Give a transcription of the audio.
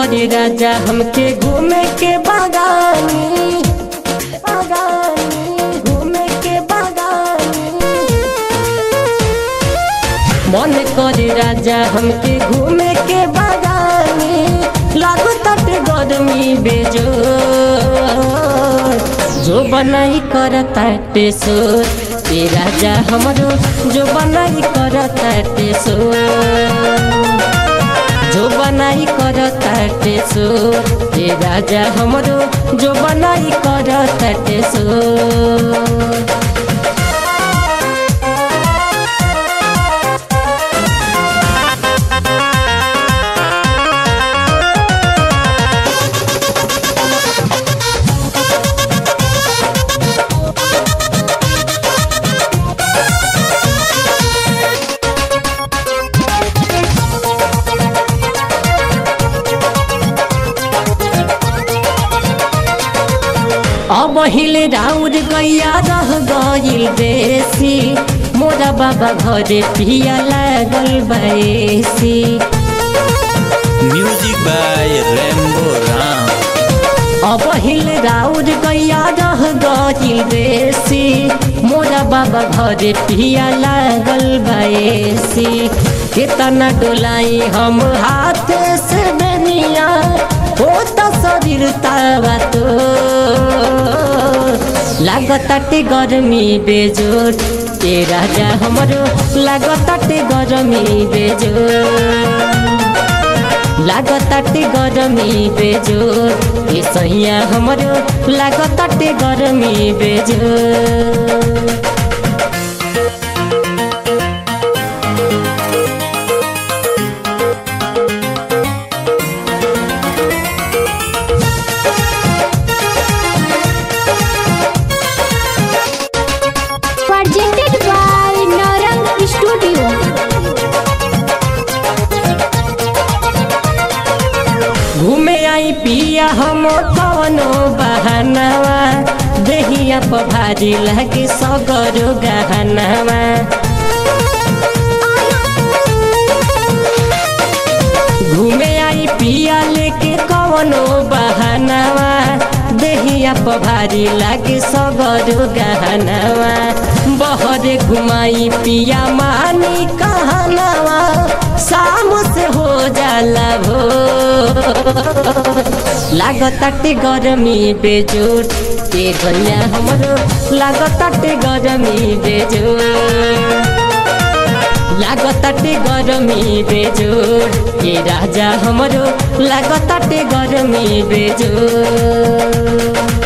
करे राजा हमके घूमे के बागानी बागानी घूमे के बागानी मन करे राजा हमके घूमे के बागानी लागू तट गरमी बेजो जो बनाई करता टेसोर ए राजा हमरो जो बनाई करता टेसोर जो बनाई करता टेसोर ए राजा हमरो जो बनाई करता टेसोर अब हिले राउर गैया रह गइल बेसी मोरा बाबा घरे पिया लागल बैसी म्यूजिक बाय रेम्बो राम अब हिले राउर गैया रह गइल बेसी मोरा बाबा घरे पिया लागल बैसी केतना डोलाई हम हाथ से बनिया हो त शरीर तावा तो लागताटे गरमी बेजोर ए राजा हमरो लागताटे गरमी बेजोर लागताटे गरमी बेजोर ए सैया हमरो लागताटे गरमी बेजोर presented by Narang Studio. घूमे आई पिया हम कवनो बहानावा देहिया पर भारी लगे सगरो गहनावा घूमे आई पिया लेके कवनो बहानावा देहिया पर भारी लागे सगरो गहनावा बहरे घुमाई पिया मानी कहनावा शाम से हो जाला भो लागताटे गरमी बेजोर के गैया हमरो लागताटे गरमी बेजोर लागताटे गरमी बेजोर ए राजा हमरो लागताटे गरमी बेजोर